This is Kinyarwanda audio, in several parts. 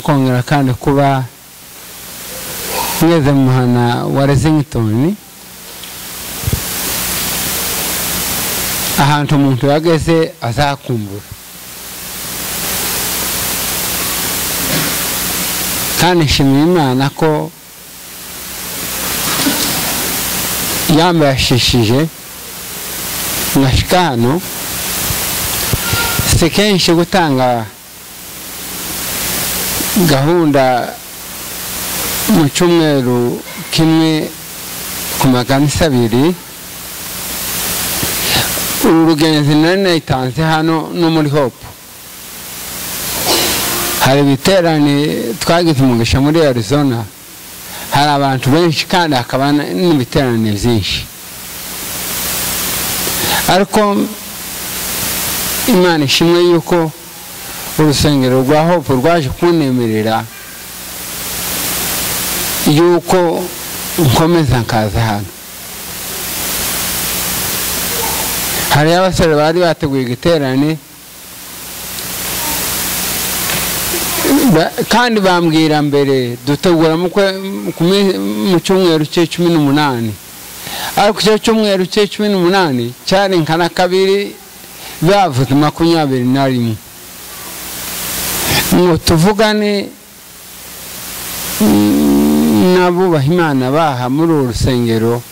kandi kuba mweze mu muhana wa Lexington ahantu umuntu yageze azakumbura kandi nshimiye imana ko yambashishije nka shikano si kenshi gutanga gahunda mu cyumweru kimwe ku maganisa abiri uru rugenzi nari nayitanze hano no muri hopu hari ibiterane twagize umugisha muri arizona hari abantu benshi kandi hakaba n'ibiterane byinshi ariko imana ishimwe yuko urusengero rwa hopu rwaje kunemerera yuko nkomeza nkaza hano hariyo abasore bari bateguye igiterane kandi bambwira mbere dutegura mu cyumweru cye cumi n'umunani ariko icyo cyumweru cye cumi n'umunani cyari nka na kabiri bavuze makumyabiri na rimwe ngo tuvugane n'abubaha imana baha muri uru rusengero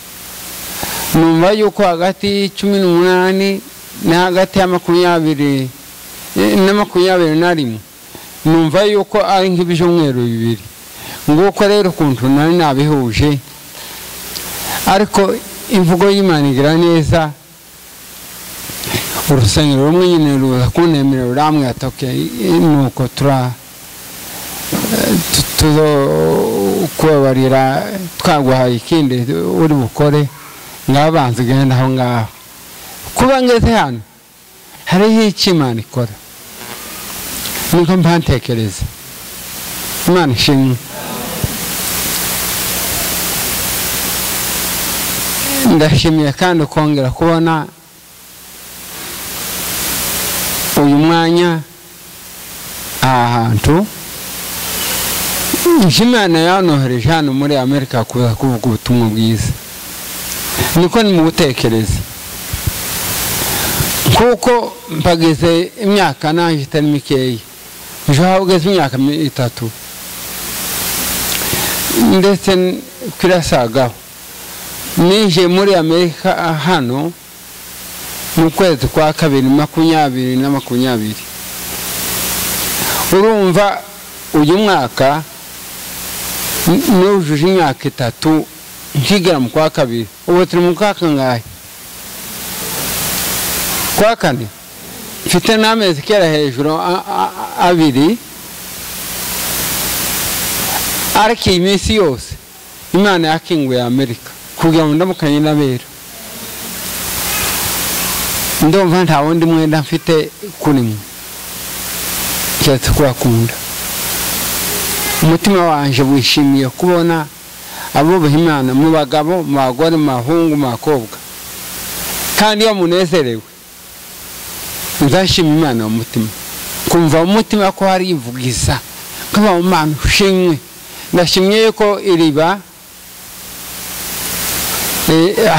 numva yuko hagati y'icumi n'umunani na hagati ya makumyabiri na makumyabiri na rimwe numva yuko ari nk'ibyumweru bibiri nguko rero ukuntu nari nabihuje ariko imvugo y'imana igira neza urusengero rumwe nyine ruza kunemerera uramwe atoke nuko tura kubabarira twaguhaye ikindi uri bukore ngaho banza ugenda aho ngaho kuba ngeze hano hariho icyo imana ikora niko mpantekereza imana ishimwe ndashimiye kandi kongera kubona uyu mwanya aha hantu imana yanohereje hano muri amerika kuza kuvuga ubutumwa bwiza niko ni mu gutekereza kuko mpageze imyaka naje itari mikeya ejo hahagaze imyaka itatu ndetse kirasagaho nije muri amerika hano mu kwezi kwa kabiri makumyabiri na makumyabiri urumva uyu mwaka nujuje imyaka itatu nkigera mu kwa kabiri ubu turi mu kwa kangahe kwa kane mfite n'amezi kera hejuru abiri ariko iyi minsi yose imana yakinguye amerika kugira ngo ndamukanye n'abera ndumva nta wundi mwenda mfite kuri mwe keretse kurakunda umutima wanjye wishimiye kubona abubaha imana mu bagabo mu bagore mu bahungu mu bakobwa kandi iyo munezerewe nzashima imana mu mutima kumva mu mutima ko hari ivugiza kuba mu mana ushimwe ndashimye yuko iriba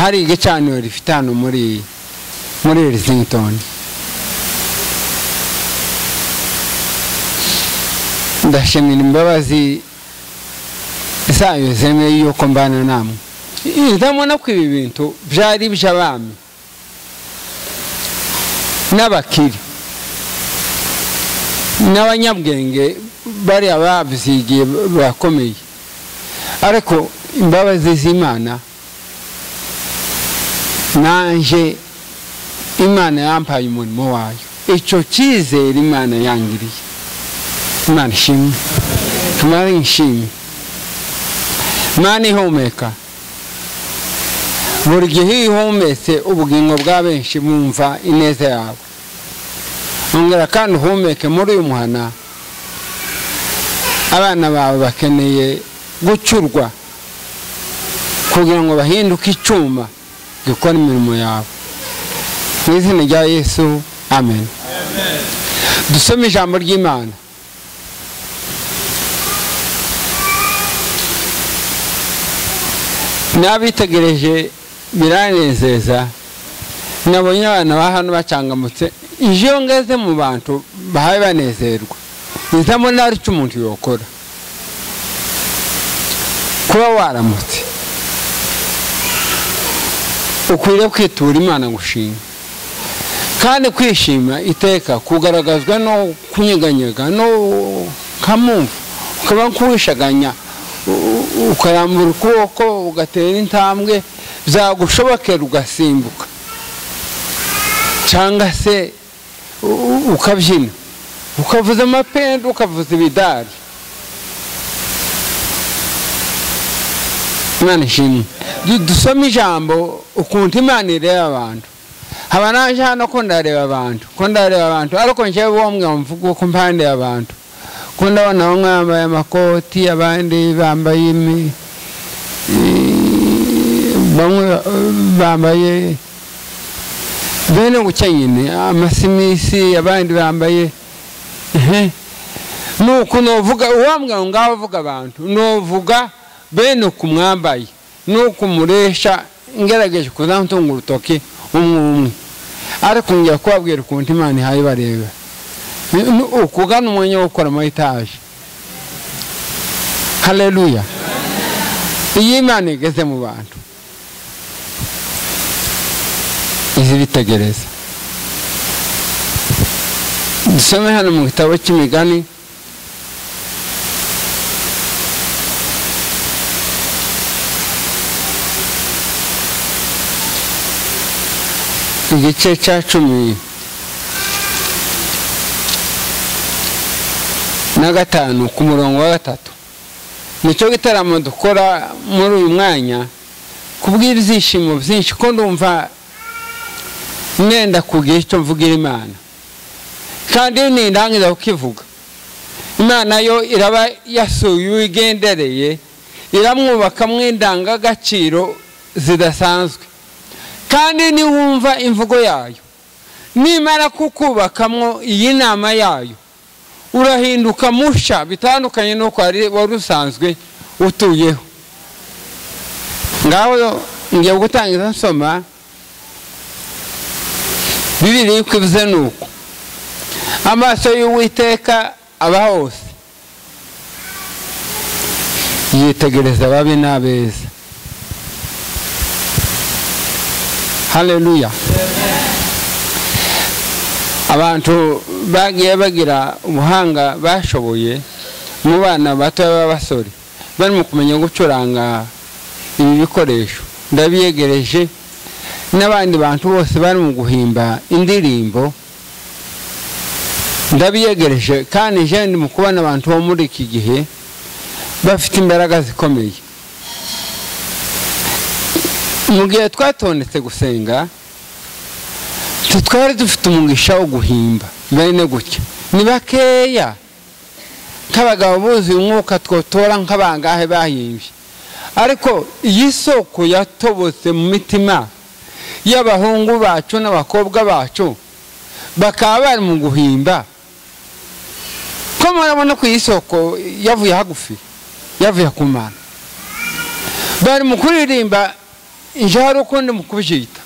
hari igicaniro rifite hano muri muri Lexington ndashimira imbabazi zayo zemeye yuko mbana namwe ndabona ko ibi bintu byari iby'abami n'abakire n'abanyabwenge bariya babyigiye bakomeye ariko imbabazi z'imana nanjye imana yampaye umurimo wayo icyo cyizere imana yangiriye imana ishimwe imana ishimwe imana ihumeka buri gihe iyo uhumetse ubugingo bwa benshi bumva ineza yawe ongera kandi uhumeke muri uyu muhana abana bawe bakeneye gucurwa kugira ngo bahinduke icyuma gikora imirimo yawe mu izina rya yesu amen dusome ijambo ry'imana n'abitegereje biranezeza nabonye abana ba hano bacangamutse iyo ngeze mu bantu bahawe banezerwa ndabona hari icyo umuntu yokora kuba waramutse ukwiriye kwitura imana gushima kandi kwishima iteka kugaragazwa no kunyeganyega no kamumva ukaba kuwishaganya ukarambura ukuboko ugatera intambwe byagushobokera ugasimbuka cyangwa se ukabyina ukavuza amapenda ukavuza ibidari imana ishimwe dusome ijambo ukuntu imana ireba abantu haba naje hano ko ndareba abantu ko ndareba abantu ariko njyewe bomwe mvuga ko mpande abantu ko ndabona bamwe bambaye amakoti abandi bambaye bamwe bambaye bene gucya nyine amasimisi abandi bambaye nuko novuga uwambwa ngaho uvuga abantu novuga bene uku mwambaye nuko muresha ngerageje kuzamutunga urutoki umwe umwe ariko njya kubabwira ukuntu imana ihaye bareba ukugana umwanya wo gukora muri etaje hareruya iyo imana igeze mu bantu izibitegereza dusome hano mu gitabo cy'imigani igice cya cumi na gatanu ku murongo wa gatatu nicyo gitaramo dukora muri uyu mwanya kubw'ibyishimo byinshi ko ndumva mwenda kugira icyo mvugira imana kandi iyo nindangiza kukivuga imana yo iraba yasuye uwigendereye iramwubaka mu indangagaciro zidasanzwe kandi niwumva imvugo yayo nimara kukubakamwo iyi nama yayo urahinduka musha bitandukanye n'uko wari usanzwe utuyeho ngaho ngiye gutangiza nsoma bibiri ivuze ni uko amaso y'uwiteka aba hose yitegereza ababi n'abeza hareruya abantu bagiye bagira ubuhanga bashoboye mu bana bato b'abasore barimo kumenya gucuranga ibi bikoresho ndabiyegereje n'abandi bantu bose bari mu guhimba indirimbo ndabiyegereje kandi jene mu kubona abantu bo muri iki gihe bafite imbaraga zikomeye mu gihe twatondetse gusenga twari dufite umugisha wo guhimba bene gutya ni bakeya nk'abagabo buzuye umwuka twotora nk'abangahe bahimbye ariko iyi soko yatobotse mu mitima y'abahungu bacu n'abakobwa bacu bakaba bari mu guhimba ko murabona ko iyi soko yavuye hagufi yavuye ku mana bari mu kuririmba ijoro ukundi mu kubyita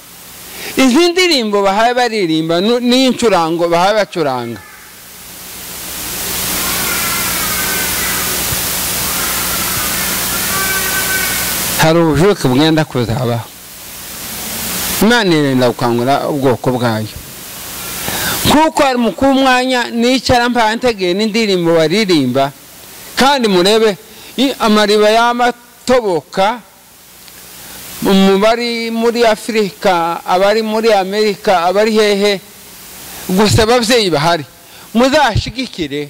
izi ndirimbo bahaye baririmba n'incurango bahaye bacuranga hari ubujuke bwenda kuzabaho imana irinda gukangura ubwoko bwayo kuko ari mu k'umwanya n'icyara mpantegeye n'indirimbo baririmba kandi murebe amariba y'amatoboka mu bari muri afurika abari muri amerika abari hehe gusa ababyeyi bahari muzashigikire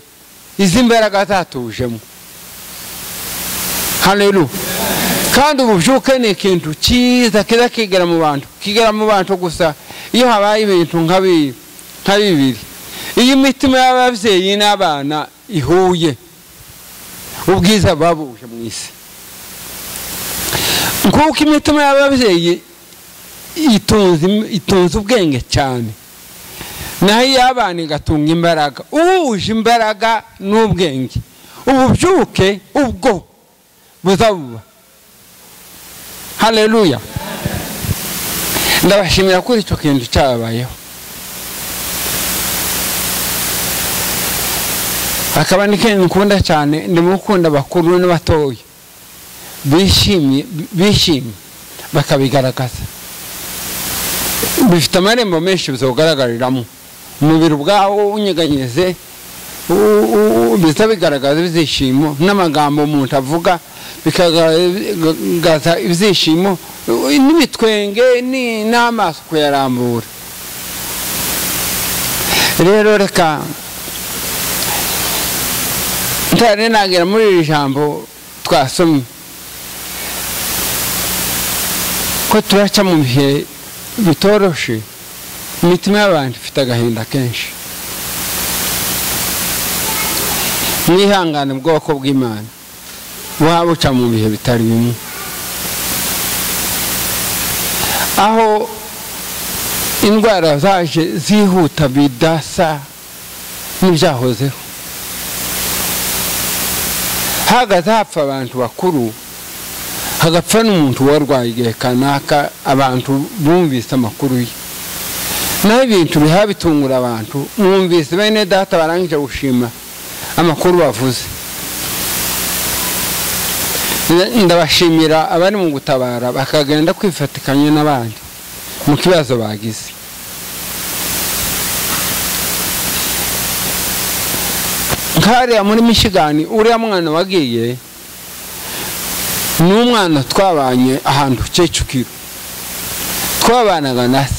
izi mbaraga zatujemo hano kandi ububyuke ni ikintu cyiza kiza kigera mu bantu kigera mu bantu gusa iyo habaye ibintu nka bibiri iyo imitima y'ababyeyi n'abana ihuye ubwiza buba buje mu isi kuko imitima y'ababyeyi itunze ubwenge cyane naho iy'abana igatunga imbaraga uhuje imbaraga n'ubwenge ububyuke ubwo buzabuba hareruya ndabashimira kuri icyo kintu cyabayeho akaba ni kenshi nkunda cyane ndimo gukunda abakuru n'abatoya bishimye bishimye bakabigaragaza bifite amarembo menshi bizogaragariramo umubiri ubwawo unyeganyeze biza bigaragaza ibyishimo n'amagambo umuntu avuga bikagaragaza ibyishimo n'imitwenge n'amaso kuyarambura rero reka ntare nagera muri iri jambo twasomye ko turaca mu bihe bitoroshe imitima y'abantu ifite agahinda kenshi mwihangane ubwoko bw'imana buba buca mu bihe bitari bimwe aho indwara zaje zihuta bidasa n'ibyahozeho hahagaze hapfa abantu bakuru hagapfa n'umuntu warwaye igihe kanaka abantu bumvise amakuru ye naho ibintu biha bitungura abantu mwumvise bene data barangije gushima amakuru bavuze ndabashimira abari mu gutabara bakagenda kwifatikanya n'abandi mu kibazo bagize nkariya muri mishigani uriya mwana wagiye ni umwana twabanye ahantu kicukiro twabanaga na se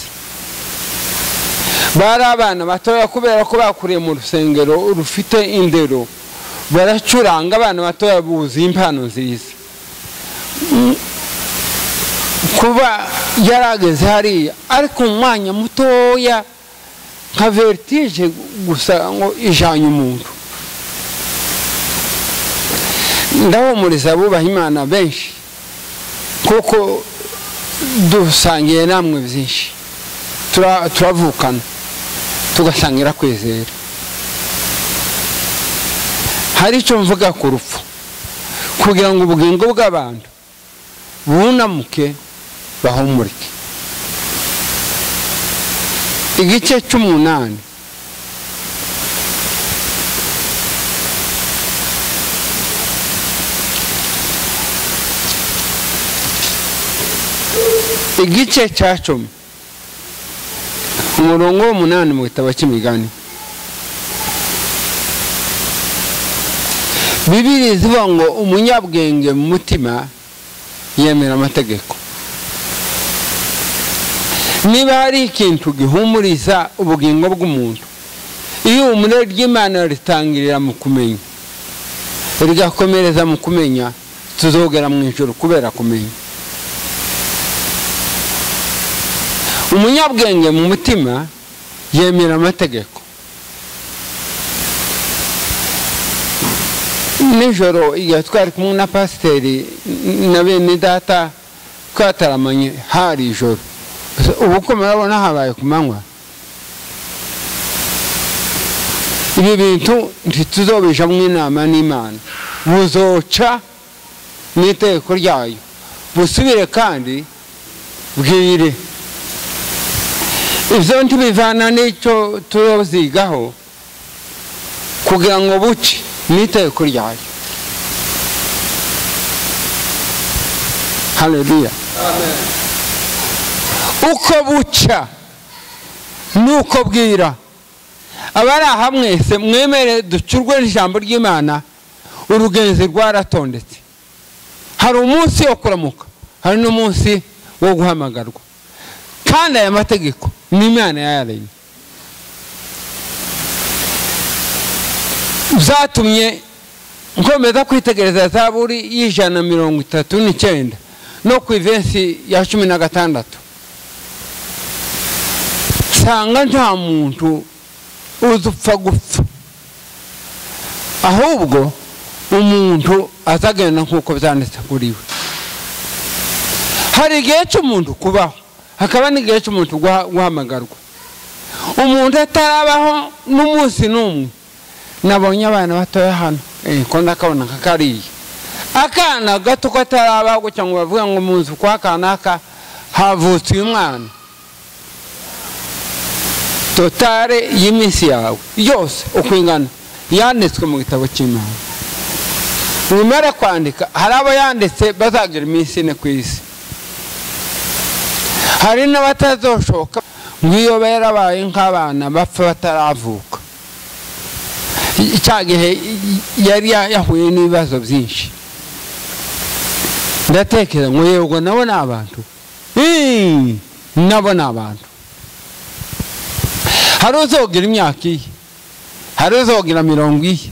bari abana batoya kubera ko bakuriye mu rusengero rufite indero baracuranga abana batoya buzuye impano nziza kuba yari ageze hariya ariko mu mwanya mutoya nka veritije gusa ngo ijanye umuntu ndahumuriza abubaha imana benshi kuko dusangiye namwe byinshi turavukana tugasangira kwizera hari icyo mvuga ku rupfu kugira ngo ubugingo bw'abantu bunamuke bahumurike igice cy'umunani igice cya cumi umurongo w'umunani mu gitabo cy'imigani bibiri zivuga ngo umunyabwenge mu mutima yemera amategeko niba hari ikintu gihumuriza ubugingo bw'umuntu iyo umure ry'imana ritangirira mu kumenya rigakomereza mu kumenya tuzogera mu ijoro kubera kumenya umunyabwenge mu mutima yemera amategeko nijoro igihe twari kumwe na pasiteri na bene data twataramanye hari ijoro ubu murabona habaye ku manywa ibi bintu ntituzobijamo inama n'imana buzoca n'itegeko ryayo busubire kandi bwire ibyo ntibivana n'icyo tuzigaho kugira ngo buce n'itegeko ryayo hareruya uko buca nuko bwira abari aha mwese mwemere ducurwe n'ijambo ry'imana urugenzi rwaratondetse hari umunsi wo kuramuka hari n'umunsi wo guhamagarwa kandi aya mategeko ni imana yayaremye byatumye nkomeza kwitegereza zaburi y'ijana na mirongo itatu n'icyenda no ku ivensi ya cumi na gatandatu nsanga nta muntu uzupfa gupfa ahubwo umuntu azagenda nk'uko byanditse kuri we hari igihe cy'umuntu kubaho hakaba n'igihe cy'umuntu guhamagarwa umuntu atarabaho n'umunsi n'umwe nabonye abana batoya hano ko ndakabona nka kariya akana gato kataraba gutya ngo bavuga ngo munzu kwa kanaka havutse uyu mwana totale y'iminsi yawe yose uko ingana yanditswe mu gitabo cy'imana nimara kwandika hari abo yanditse bazagera iminsi ine ku isi hari n'abatazoshoka ngo iyo barabaye nk'abana bapfa bataravuka cya gihe yari yahuye n'ibibazo byinshi ndatekereza ngo yego nabo ni abantu nabo ni abantu hari uzogira imyaka iye hari uzogira mirongo iye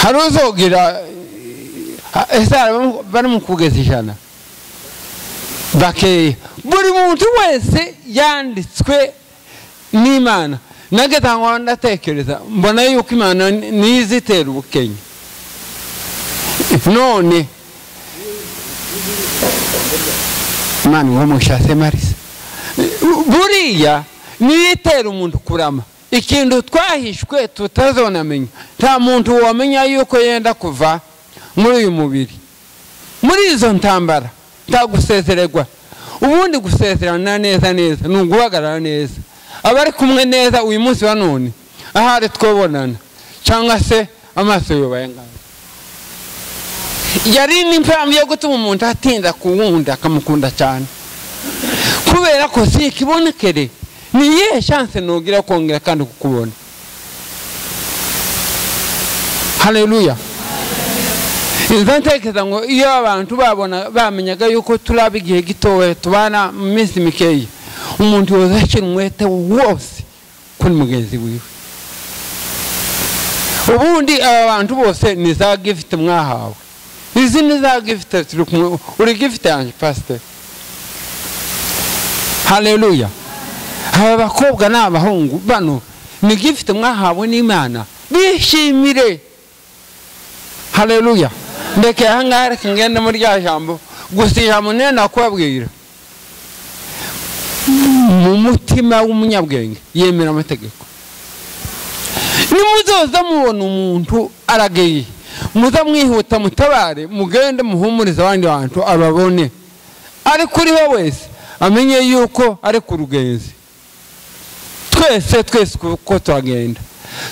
hari uzogira ese barimo kugeza ijana bakeya buri muntu wese yanditswe n'imana ntago ndatekereza mbona yuko imana niyo izitera ubukenya none imana uwo mushatse marisa buriya niyo itera umuntu kurama ikintu twahishwe tutazonamenya nta muntu wamenya yuko yenda kuva muri uyu mubiri muri izo ntambara gusezererwa ubundi gusezerana neza neza ni uguhagarara neza abari kumwe neza uyu munsi wa none ahari twabonana cyangwa se amaso yubaye ngaho yari n'impamvu yo gutuma umuntu atinda kuwundi akamukunda cyane kubera ko si ikibonekere ni iyihe shanse nugira kongera kandi kukubona hareruya izo ntekereza ngo iyo abantu babona bamenyaga yuko turaba igihe gitoya tubana mu minsi mikeya umuntu wese ashyira umwete wose kuri mugenzi wiwe ubundi aba bantu bose ni za gifite mwahawe izi ni za gifite turi kumwe uri gifite yanjye pasiteri hareruya aba bakobwa ni abahungu bano ni gifite mwahawe n'imana bishimire hareruya ndeke ahangaha reka ngende muri rya jambo gusa ijambo niyo nakubabwira mu mutima w'umunyabwenge yemera amategeko nimuzoza mubona umuntu aragaye muza mwihuta mutabare mugende muhumurize abandi bantu ababone ari kuriho wese amenye yuko ari ku rugenzi twese twese uko tuhagenda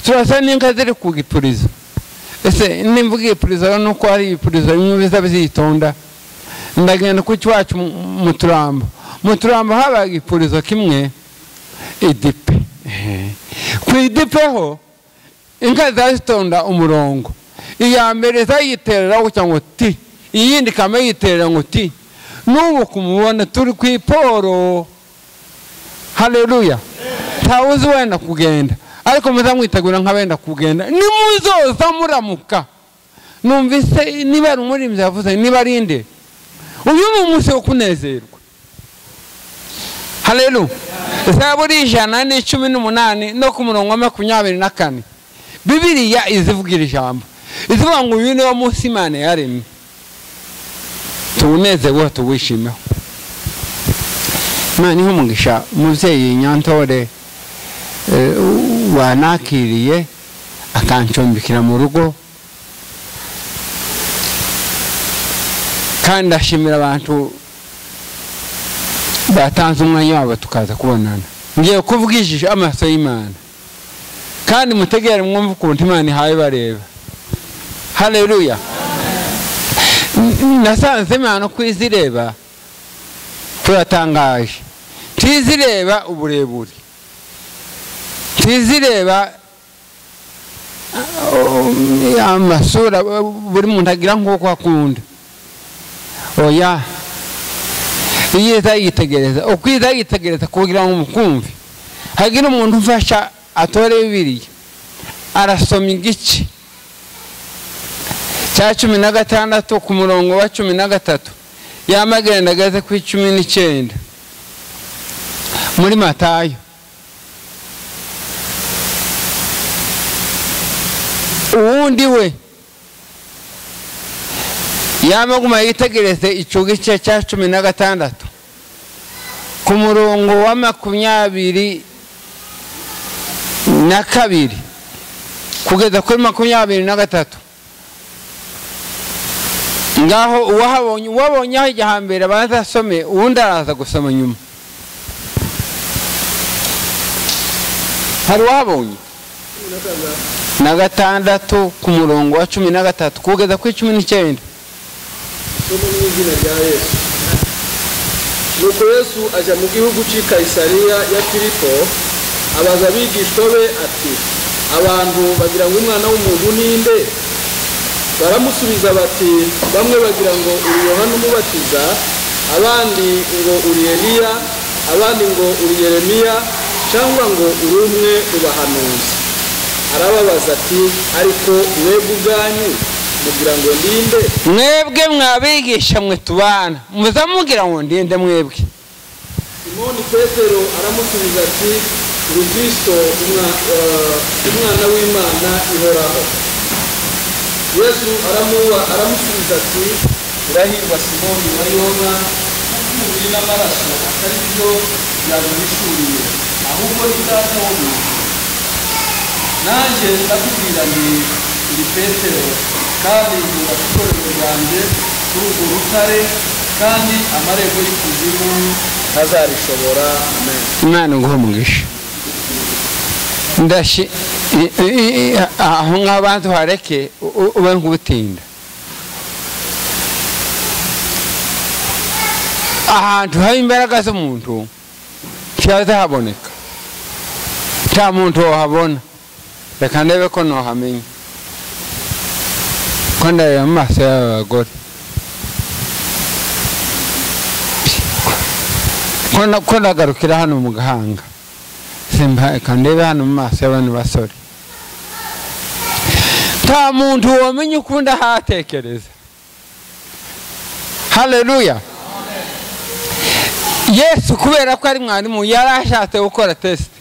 turasa n'inka ziri ku gipurizo ese nimba ubwipurizo ni uko hari ibipurizo bimwe biza byitonda ndagenda ku cyacu mu turambo mu turambo haba igipurizo kimwe idipe ku idipe ho inka zitonda umurongo iya mbere zayiterera gutya ngo ti iyindi ikaba yiterera ngo ti n'ubu kumubona turi ku iporo hareruya ntawe uzi wenda kugenda ariko muzamwitegura nk'abenda kugenda nimuzoza muramuka numvise niba ari umuririmbyi yavuze niba ari inde uyu ni umunsi wo kunezerwa hareru zaburi ijana n'icumi n'umunani no ku murongo wa makumyabiri na kane bibiriya izivugira ijambo izivuga ngo uyu niwo munsi imana yaremye tuwunezereho tuwishimeho imana ihumugisha umubyeyi nyantore wanakiriye akancumbikira mu rugo kandi ashimira abantu batanze umwanya wabo tukaza kubonana ngiye kuvugishije amaso y'imana kandi mutegere mwumve ukuntu imana ihaye bareba hareruya nasanze imana uko izireba turatangaje tizireba uburebure ntizireba amasura buri muntu agira nk'uko akunda oya iyo izayitegereza uko izayitegereza kugira ngo umukumve hagira umuntu ufasha atore bibiriya arasoma igice cya cumi na gatandatu ku murongo wa cumi na gatatu yamagenda ageze ku cumi n'icyenda muri matayo uwundi we yamaguma yitegereze icyo gice cya cumi na gatandatu ku murongo wa makumyabiri na kabiri kugeza kuri makumyabiri na gatatu ngaho uwahabonye uwabonye aho igihe hambere abazasome ubundi araza gusoma nyuma hari uwahabonye na gatandatu ku murongo wa cumi na gatatu kugeza kuri cumi n'icyenda isomo mu izina rya yesu nuko yesu ajya mu gihugu cy'i kayisariya ya filipo abaza abigishwa be ati abantu bagira ngo umwana w'umuntu ni nde baramusubiza bati bamwe bagira ngo uri yohana umubatiza abandi ngo uri eliya abandi ngo uri yeremiya cyangwa ngo uri umwe mu bahanuzi arababaza ati ariko mwebwe ubwanyu mugira ngo ndi nde mwebwe mwabigisha mwe tubana muza mugira ngo ndinde mwebwe simoni petero aramusubiza ati uri kristo umwa- eh, umwana w'imana ihoraho yesu aramuba aramusubiza ati urahirwa simoni wa yona kuko umubiri n'amaraso atari byo byaguhishuriye ahubwo ni data wo mu ijuru nanjye ndakubwira nti ni petero kandi nzubaka itorero ryanjye kuri urwo rutare kandi amarembo y'ikuzimu ntazarishobora amen imana nguhe umugisha ndashi i- i- i- aho ngaho banza uhareke u- u- ube nk'ubutinda ahantu haba imbaraga z'umuntu ntihazahaboneka nta muntu wahabona reka ndebe ko ntuhamenya ko ndareba mu maso y'aba bagore ko na- ko nagarukira hano mu gahanga simba reka ndebe hano mu maso y'abana basore nta muntu wamenya ukundi ahatekereza haleluya yesu kubera ko ari mwarimu yari ashatse gukora tesite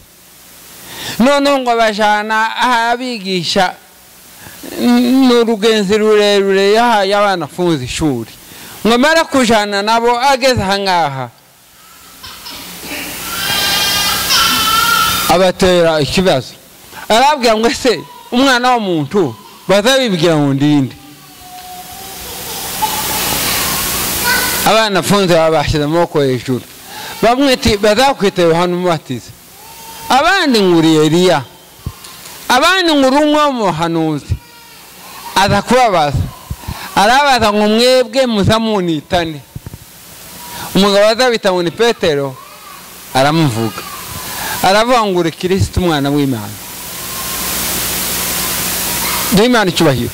noneho ngo abajana aho abigisha ni urugenzi rurerure yahaye abana afunze ishuri ngo amara kujana nabo ageze ahangaha abatera ikibazo arabwira ngo ese umwana w'umuntu bazabibwira ngo ndinde abana afunze baba bashyize amaboko hejuru bamwe ati bazakwita yohana umubatiza abandi nguri eliya abandi nguri umwe w'umuhanuzi aza kubabaza arabaza ngo mwebwe muzamunitane umugabo azabita ngo ni petero aramuvuga aravangura kirisita umwana w'imana duhe imana icyubahiro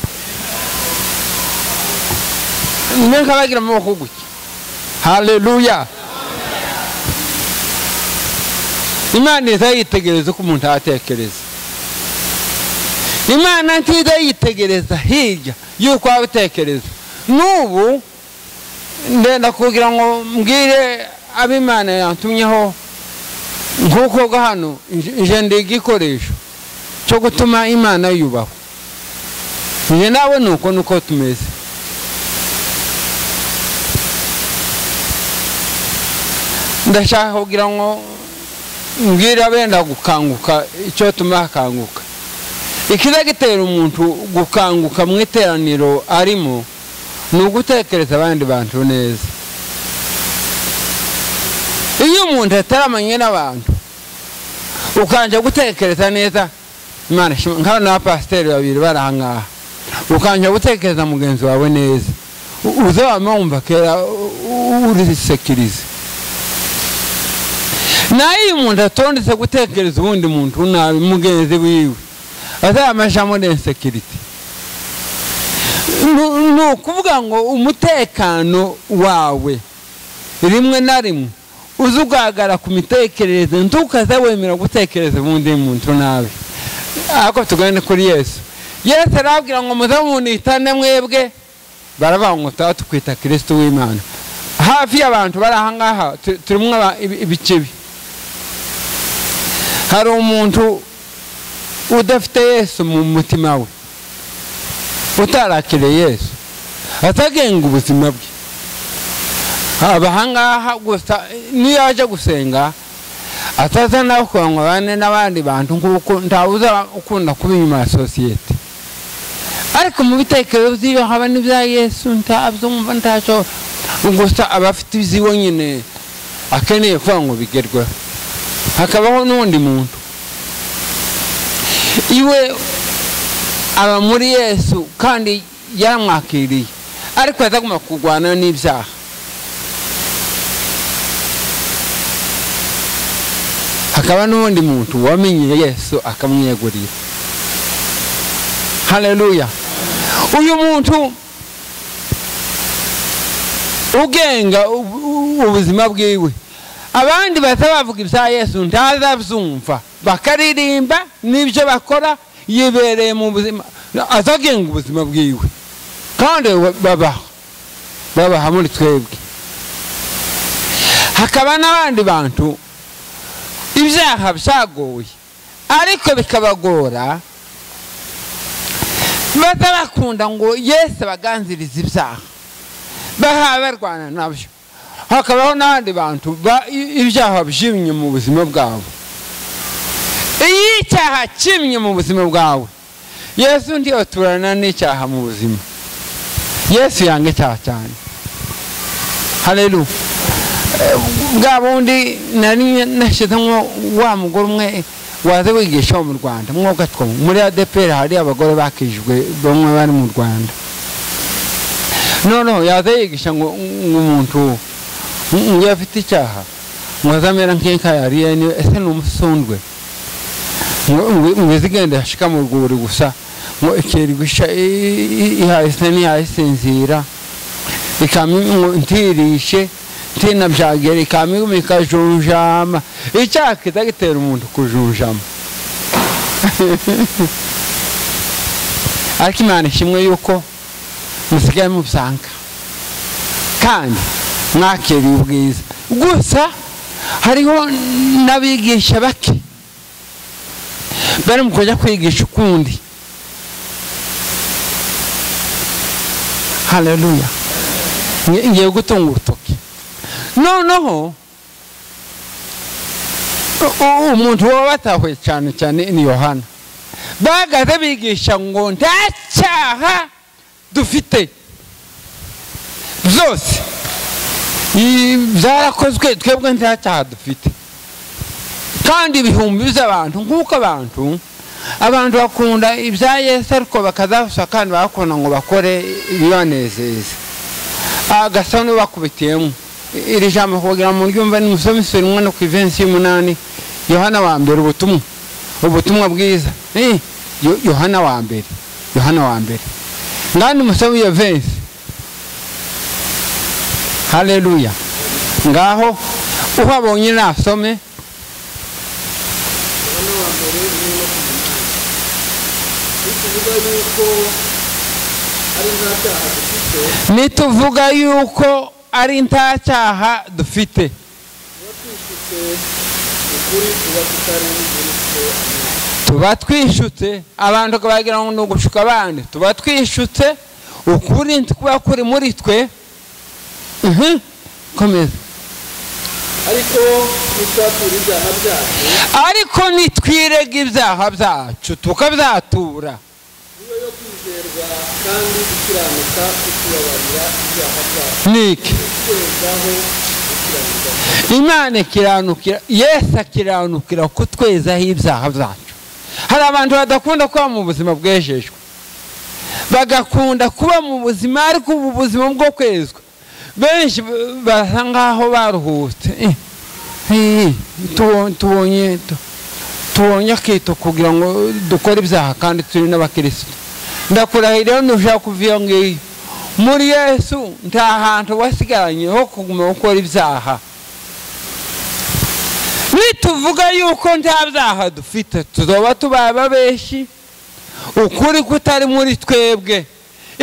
neka bagira amaboko gutya haleluya imana iza yitegereza uko umuntu atekereza imana ntiza yitegereza hirya y'uko waba utekereza n'ubu ndenda kugira ngo mbwire ab'imana yantumyeho nk'uko bwa hano jenda igikoresho cyo gutuma imana yubahwa njye nawe ni uko nuko tumeze ndashaka kugira ngo mbwira benda gukanguka icyo tuma hakanguka ikiza gitera umuntu gukanguka mu iteraniro arimo ni ugutekereza abandi bantu neza iyo umuntu ataramanye n'abantu ukanje gutekereza neza imana ishimwe nka bano bapasiteri babiri bari ahangaha ukanje gutekereza mugenzi wawe neza u- uzabamo wumva kera u- u- urisekirize nayo iyo umuntu atondetse gutekereza uwundi muntu nabi mugenzi wiwe azamajamo n'insekiriti Ni- ni ukuvuga ngo umutekano wawe rimwe na rimwe uza ugaragara ku mitekerereze ntukaze wemera gutekereza ubundi muntu nabi ariko tugane kuri yesu yesu arabwira ngo muze munitane mwebwe baravuga ngo tuba tukwita kirisiti w'imana hafi y'abantu bari ahangaha tu- turimo aba- ibi- ibikibi hari umuntu udafite yesu mu mutima we utarakiriye yesu atagenga ubuzima bwe abahangaha gusa niyo aje gusenga atazana kurangwa bane n'abandi bantu kuko ntawuza ukunda kuba inyuma ya sosiyete ariko ariko mu bitekerezo by'iyo haba n'ibya yesu ntabyo mwumva ntacyo gusa aba afite ibyiwe nyine akeneye kuba ngo bigerweho hakabaho n'undi muntu iwe aba muri yesu kandi yaramwakiriye ariko yazagomba kurwana n'ibyaha hakaba n'undi muntu wamenye yesu akamwiyegurira hareruya uyu muntu ugenga ubuzima bwiwe abandi bahita bavuga ibya yesu ntazabyumva bakaririmba n'ibyo bakora yibereye mu buzima azagenga ubuzima bwiwe kandi babaho babaha muri twebwe hakaba n'abandi bantu ibyaha byagoye ariko bikabagora baza bakunda ngo yesu abaganzirize ibyaha bahawe barwana nabyo hakabaho n'abandi bantu ibyaha byimye mu buzima bwabo iyo icyaha kimye mu buzima bwawe yesu ndiyo turana n'icyaha mu buzima yesu yanga icyaha cyane hareruya bwa bundi nari nashyizemo wa mugore umwe waza wigisha wo mu rwanda mwobwa two muri adeperi hari abagore bakijwe bamwe bari mu rwanda noneho yaza yigisha ngo umuntu ngo afite icyaha ngo azamera nk'ikayariye niwe ese ni umusundwe ngo izigenda yashika mu rwuri gusa ngo ikirwisha ihahise ntiyayisinzira ntirishe tina byagera ikamiguma ikajunjama icyaha kiza gitera umuntu kujunjama ariko imana ishimwe yuko musigaye mubyanka kandi mwakiriye ubwiza gusa hariho n'abigisha bake bari mu kujya kwigisha ukundi hareruya ngiye gutunga urutoki noneho umuntu waba batahuye cyane cyane ni yohana bahagaze bigisha ngo nta cyaha dufite byose byarakozwe twebwe nta cyaha dufite kandi ibihumbi by'abantu nk'uko abantu abantu bakunda ibya yesu ariko bakazafasha kandi bakunda ngo bakore ibibanezeza agasa n'ubakubitiyemo iri jambo kugira ngo ryumve ni umusore misoro umwana ku ivensi y'umunani yohana wa mbere ubutumwa ubutumwa bwiza yohana wa mbere yohana wa mbere ngani umusore w'iyo vensi hareruya ngaho uhabonye nasome nituvuga yuko ari nta cyaha dufite tuba twishutse abantu bagira ngo ni ugushuka abandi tuba twishutse ukuri kuba kuri muri twe komeza ariko nitwirega ibyaha byacu tukabyatura kandi gukiranuka kutubabarira ibyaha byacu niki imana ikiranukira yesu akiranukira kutwezaho ibyaha byacu hari abantu badakunda kuba mu buzima bwejejwe bagakunda kuba mu buzima ariko ubu buzima bwo kwezwa benshi basa nk'aho baruhutse tubonye tubonye akito kugira ngo dukore ibyaha kandi turi n'abakirisitu ndakurahira nushaka kuva ngiyo muri yesu nta hantu wasigaranye ho kuguma gukora ibyaha nituvuga yuko nta byaha dufite tuzoba tubaye benshi ukuri kutari muri twebwe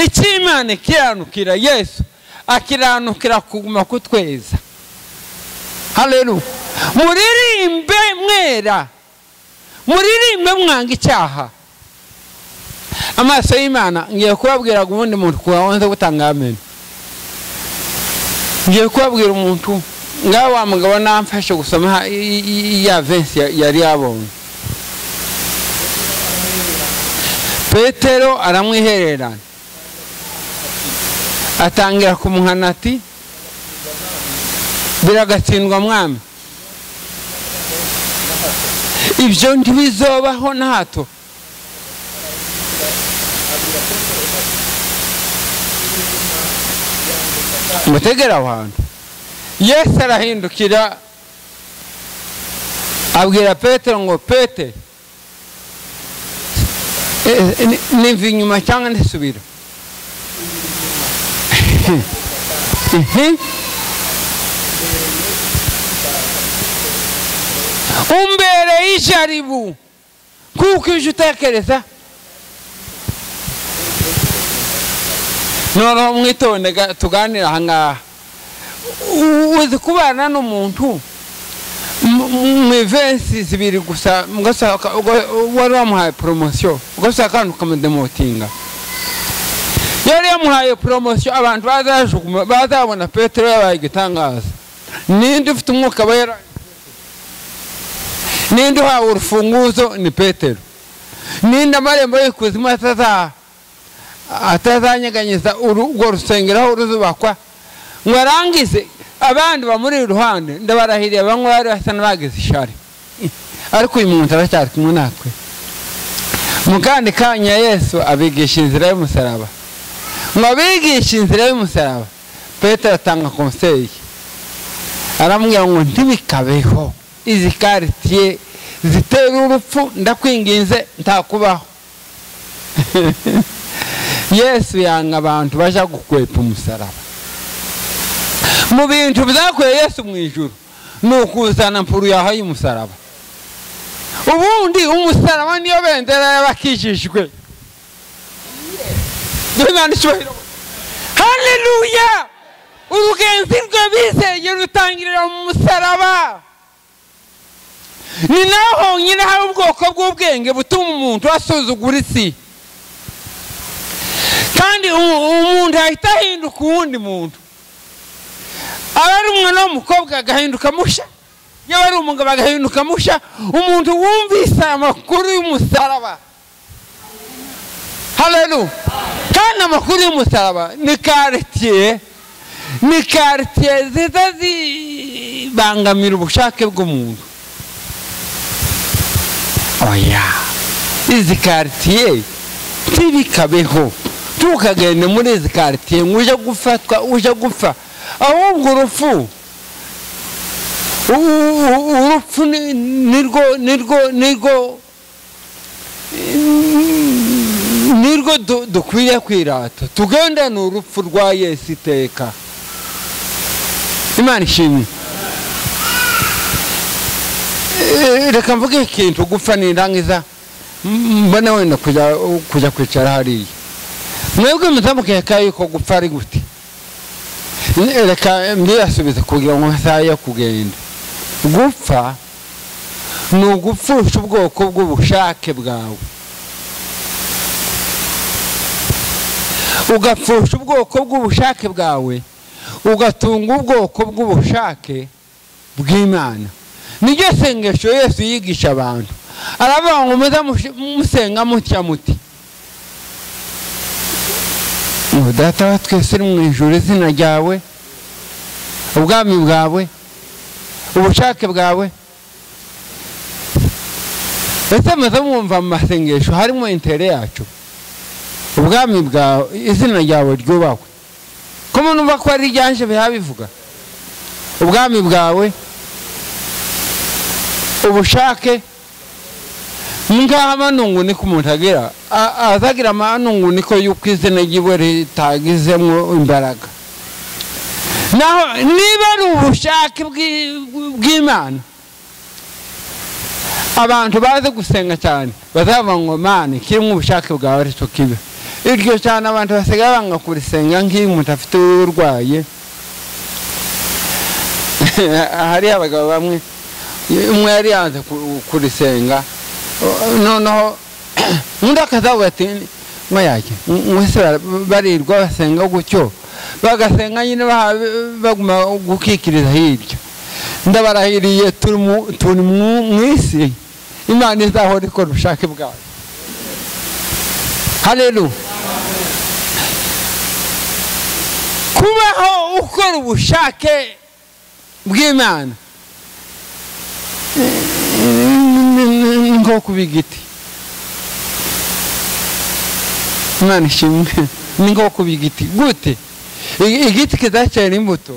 icy'imana ikiranukira yesu akiranukira kuguma kutweza hareru muririmbe mwera muririmbe mwanga icyaha amaso y'imana ngiye kubabwira ngo ubundi muntu kubanza gutanga amenyo ngiye kubabwira umuntu ngaho wa mugabo namfashe gusoma ya vensi yari yabonye petero aramwihererana atangira kumuhana ati biragatsindwa mwami ibyo ntibizobaho na hato mutegera aho hantu yesu arahindukira abwira petero ngo pete niva inyuma cyangwa ndisubira umbereye ijaribu kuko uje utekereza noneho mwitonde tuganire ahangaha uzi kubana n'umuntu mu ivensi zibiri gusa wari wamuhaye poromosiyo ugasaba kandi ukamudemotinga yari yamuhaye poromosiyo abantu bazabona petero yabaye igitangaza ninde ufite umwuka wera ninde uhawe urufunguzo ni petero ninde amarembo y'ikuzimu atazanyeganyeza urwo rusengero aho ruzubakwa ngo arangize abandi bamuri iruhande ndabarahiriye bamwe bari basa n'abagize ishari ariko uyu muntu aracyari kumwe natwe mu kandi kanya yesu abigisha inzira y'umusaraba ngo abigishe inzira y'umusaraba petero atanga konseyi aramubwira ngo ntibikabeho izi karitiye zitera urupfu ndakwinginze ntakubaho yesu yanga abantu bajya gukwepa umusaraba mu bintu byakuye yesu mu ijoro ni ukuzana mpuru yawe y'umusaraba ubundi umusaraba niyo bendera y'abakijijwe duhimana icyubahiro hareruya urugenzi rwe bizeye rutangirira mu musaraba ni naho honyine hari ubwoko bw'ubwenge butuma umuntu asuzugura isi kandi umuntu ahita ahinduka uwundi muntu aba ari umwana w'umukobwa agahinduka musha yaba ari umugabo agahinduka musha umuntu wumvise amakuru y'umusaraba haleluya kandi amakuru y'umusaraba ni karitiye ni karitiye ziza zibangamira ubushake bw'umuntu oya izi karitiye ntibikabeho ntukagende muri izi karitiye ngo ujye gufatwa ujye gupfa ahubwo urupfu urupfu nirwo nirwo nirwo nirwo dukwiriye kwirata tugendane urupfu rwa yesu iteka imana ishimwe reka mvuge ikintu gupfa nirangiza mbona wenda kujya kwicara hariya mwebwe muzamukeka yuko gupfa ari gute reka mbirasubize kugira ngo amasaha yo kugenda gupfa ni ugupfusha ubwoko bw'ubushake bwawe ugapfusha ubwoko bw'ubushake bwawe ugatunga ubwoko bw'ubushake bw'imana niryo sengesho yose yigisha abantu aravuga ngo muze musenga mutya muti data wa twese uri mu ijoro izina ryawe ubwami bwawe ubushake bwawe ese muze mwumva mu masengesho harimo intere yacu ubwami bwawe izina ryawe ryubahwe ko numva ko ari iryanje bihabivuga ubwami bwawe ubushake ngaha amanungu niko umuntu agira azagira amanungu niko yuko izina ry'iwe ritagizemo imbaraga naho niba ari ubushake bw'imana abantu bazi gusenga cyane bazavuga ngo mani kirimo ubushake bwawe aricyo kibe iryo cyane abantu basigaye banga kurisenga nk'iyo umuntu afite urwaye hariho abagabo bamwe umwe yari yanze kurisenga noneho undi akazavuga ati mwayake mwese barirwa basenga gutyo bagasenga nyine baguma gukikiriza hirya ndabarahiriye turi mu isi imana izahora ikora ubushake bwayo hareru kubaho ukora ubushake bw'imana ni nko kuba igiti imana ishimwe ni nko kuba igiti gute igiti kidacyera imbuto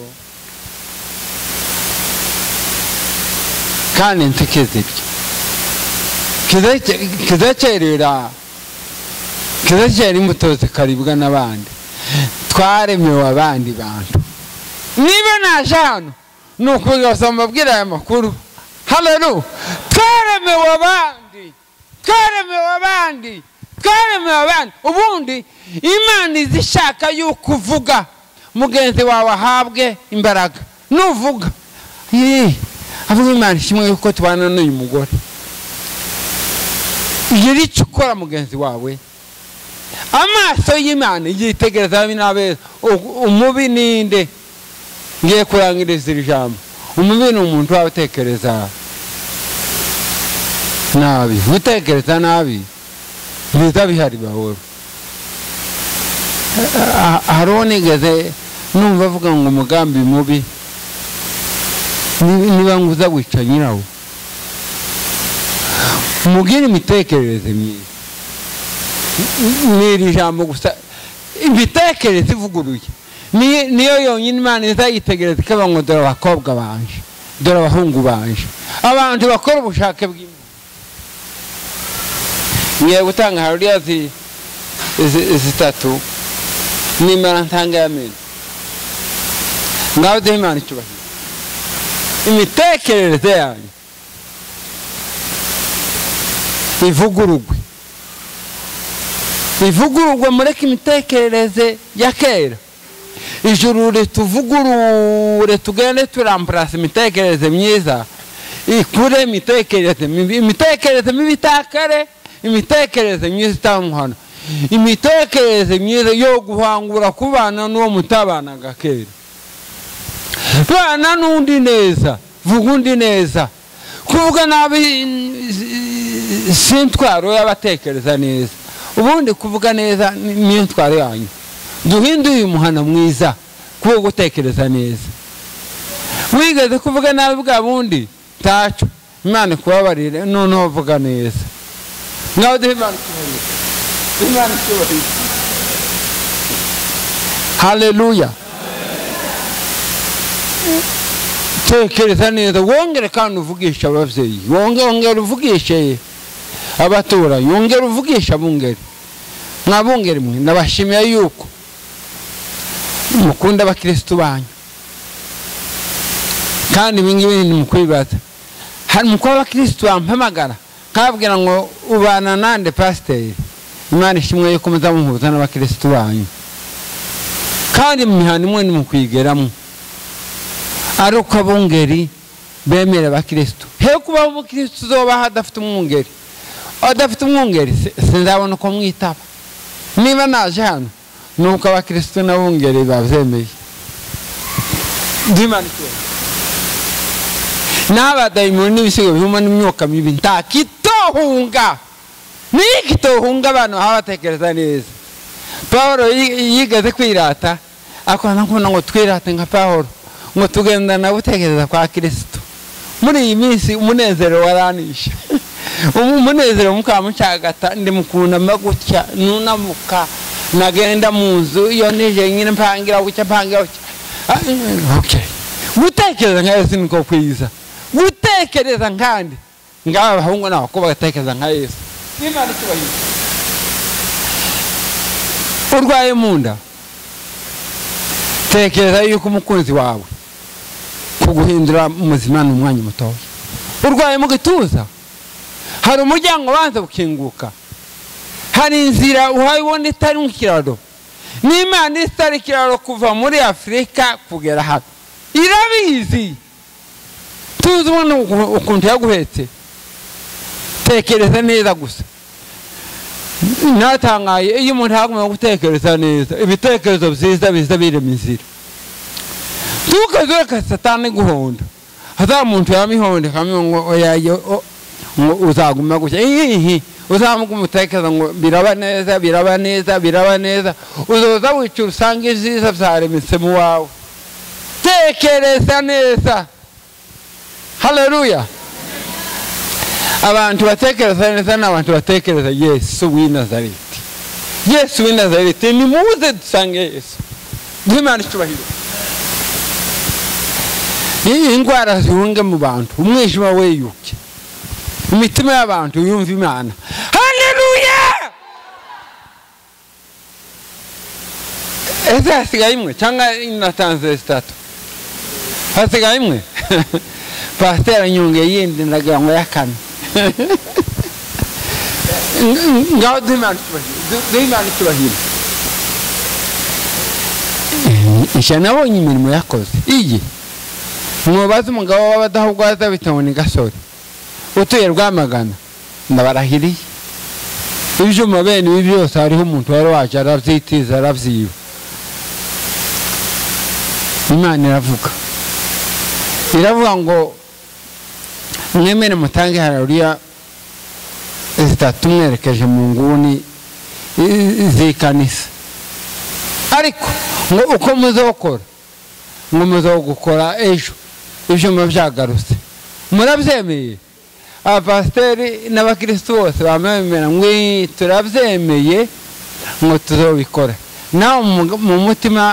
kandi ntikizibye kidakerera kidacyera imbuto zikaribwa n'abandi twaremewe abandi bantu niba naje hano ni ukuza mbabwira aya makuru hano twaremewe abandi twaremewe abandi twaremewe abandi ubundi imana izishaka yuko uvuga mugenzi wawe ahabwe imbaraga nuvuga yeee avuga imana kimwe yuko tubana n'uyu mugore iri cyo ukora mugenzi wawe amaso y'imana yitegereza ababi n'abeza umubi ni nde ngiye kurangiriza iri jambo umubi ni umuntu waba utekereza nabi utekereza nabi biza bihari bahoro hari uwo nigeze numva avuga ngo umugambi mubi niba nguza wica nyirawo mubwire imitekerereze myiza ni iri jambo gusa imitekerereze ivuguruye niyo yonyine imana izayitegereza ikaba ngo dore abakobwa banje dore abahungu banje abantu bakora ubushake bw'imana ngiye gutanga haruriya zitatu nimara ntanga y'amenyo ngaho duhe imana icyubahiro imitekerereze yanyu ivugurugwe ivugurugwe mureke imitekerereze ya kera ijuru rituvugurure tugende turamburasa imitekerereze myiza ikure imitekerereze mibi imitekerereze mibi itakare imitekerereze myiza itamuhana imitekerereze myiza yo guhangura kubana n'uwo mutabanaga kera bana n'undi neza vuga undi neza kuvuga nabi si intwaro y'abatekereza neza ubundi kuvuga neza niyo ntwaro yanyu duhinde uyu muhana mwiza kuwo gutekereza neza wigeze kuvuga nabi bwa bundi ntacyo imana ikubabarire noneho uvuga neza nawe duhe imana icyubahiro hareruya tekereza neza wongere kandi uvugisha ababyeyi wongere uvugishe abaturanyi wongere uvugisha abungeri mwabungeri mwe nabashimiye yuko mukunda abakirisitu banyu kandi ibi ngibi ni mukwibaza hari umukobwa w'abakirisitu wampamagara kabwira ngo ubana nande pasiteri imana ishimwe yuko muzamuhuza n'abakirisitu banyu kandi mu mihanda imwe ni mukwigeramo ari uko abungeri bemera abakirisitu he kubaho umukirisitu uzobaho adafite umwungeri adafite umwungeri sinzabona uko mwitaba niba naje hano ni uko abakirisitu n'abungeri babyemeye n'abadayimoni n'ibisigo birimo n'imyuka mibi nta kitohunga niyo kitohunga abantu baba batekereza neza paul yigeze kwirata akunda kubona ngo twirate nka paul ngo tugendana gutekereza kwa kirisitu muri iyi minsi umunezero waranisha umunezero mukamucagata ndimukunama gutya nunamuka nagenda mu nzu iyo nije nyine mpangira gutya mpangira gutya gutekereza nka yesu niko kwiza gutekereza nkandi ngaba abahungu n'abakobwa bagatekereza nka yesu urwaye mu nda tekereza yuko umukunzi wawe kuguhindura muzima ni umwanya mutoya urwaye mu gituza hari umuryango ubanza gukinguka hari inzira uhabona itari mu kiraro n'imana itari ikiraro kuva muri afurika kugera hano irabizi tuzi ubona ukuntu yaguhetse tekereza neza gusa natangaye iyo umuntu yagomba gutekereza neza ibitekerezo byiza biza birema inzira ntukazureka satani guhonda hazamumuntu yamihondeka ngo ngo uzaguma gutya ihihi uzamuka umutekereza ngo biraba neza biraba neza biraba neza uzoza wica usanga ibyiza byaremetse mu wawe tekereza neza haleluya abantu batekereza neza ni abantu batekereza yesu w'i nazareti yesu w'i nazareti nimuze dusange yesu duhe imana icyubahiro iyi ndwara zihunge mu bantu umwijima weyuke imitima y'abantu yumva imana haleluya ese hasigaye imwe cyangwa natanze zitatu hasigaye imwe pasiteri nyunge yindi ndagira ngo yakame ngaho duhe imana icyubahiro nshya nabonye imirimo yakoze iyi mubaze umugabo w'abadahugwaza bitewe n'igasore utuye rwamagana ndabarahiriye ibyuma bene ibi byose hariho umuntu wari waje arabyitiza arabyiba imana iravuga iravuga ngo mwemere mutange harariya zitatu mwerekeje mu nguni z'ikanisa ariko ngo uko muzokora ngo muzogukora ejo ibyuma byagarutse murabyemeye abapasiteri n'abakirisitu bose bamwemera ngo turabyemeye ngo tuzobikora nawe mu mutima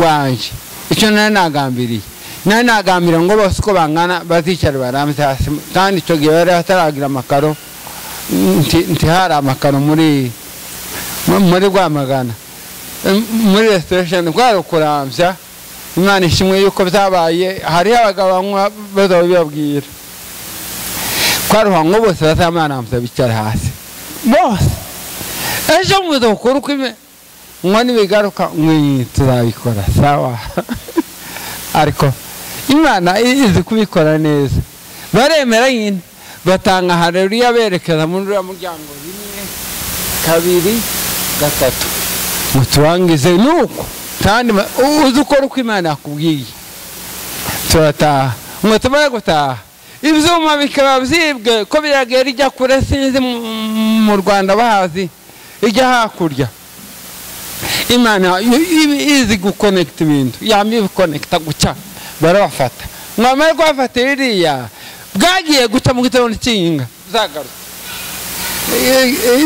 wanjye icyo nari nagambiriye nari nagambira ngo bose uko bangana bazicara barambye hasi kandi icyo gihe bari bataragira amakaro ntihari amakaro muri muri rwamagana muri resitorasheni kwari ukurambya imana ishimwe yuko byabaye hariho abagabo banywa bazaba bibabwira twaruhanwa bose bazamanamuza bicara hasi bose ejo muza gukora uko ime ngo nibigaruka mwi tuzabikora sawa ariko imana izi kubikora neza baremera nyine batanga hareruya berekeza muri uriya muryango rimwe kabiri gatatu ngo turangize nuko kandi uzi ukora uko imana yakubwiye turataha ngo tumare gutaha ibyuma bikaba byibwe ko biragera ijya kure sinzi mu rwanda bahazi ijya hakurya imana izi gukonekita ibintu yamye ibikonekita gutya barabafata mwamara kubafata biriya bwagiye guca mu gitondo cy'inga zagaruka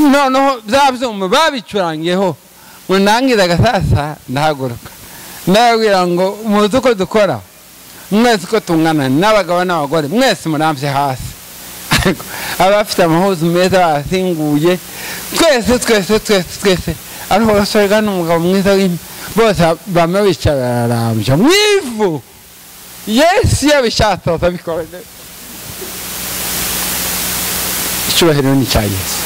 noneho bya byuma babicurangiyeho ngo ntangiza gasasa ndahaguruka ndababwira ngo muzi uko dukora mwese uko tungana n'abagabo n'abagore mwese murambye hasi ariko abafite amahuzu meza basinguye twese twese twese twese ariko basorega n'umugabo mwiza w'imwe bose bamwe bicaye bararambye mu ivu yesu iyo abishatse bazabikora icyubahiro ni icya yesu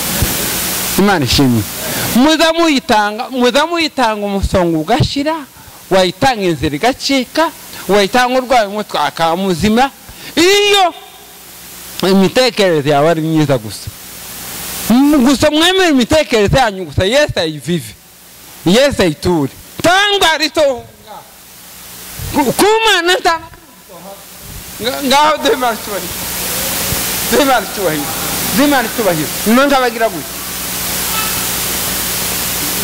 imana ishimwe muza muyitanga muza muyitanga umusonga ugashira wayitanga inzira igacika wayitanga urwaye umutwe akamuzima iyo imitekerereze yawe ari myiza gusa gusa mwemere imitekerereze yanyu gusa yesu ayivive yesu ayiture tangwa rito kumana ntanga ngaho duhimana icyubahiro duhimana icyubahiro duhimana icyubahiro none abagira gutya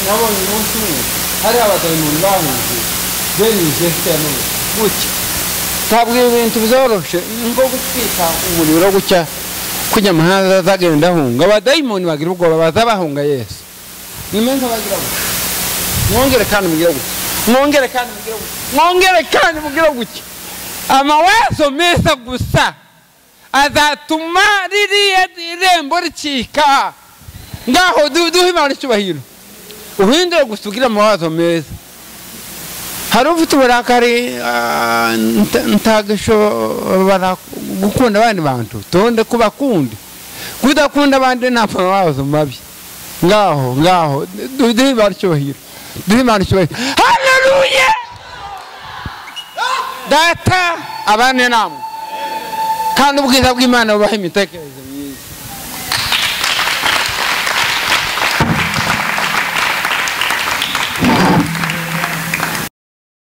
nabonye umunsi umwe hari abadayimoni bahuje benyije sitiyanowe gutya tabwira ibintu byoroshye nko gutwika umuriro gutya kujya amahanga azagenda ahunga abadayimoni bagira ubwoba baza bahunga yesu nimeza bagira gutya mwongere kandi mugire gutya mwongere kandi mugire gutya mwongere kandi mugire gutya amawezo meza gusa azatuma ririya irembo ricika ngaho duhe imana icyubahiro uhindure gusa ugira amawazo meza hari ufite uburakari ntagashobora gukunda abandi bantu tonde kubakunde kudakunda abandi nta mawazo mabi ngaho ngaho duhe imana icyubahiro duhe imana icyubahiro haleluya data abandi namwe kandi ubwiza bw'imana bubaha imitekerereze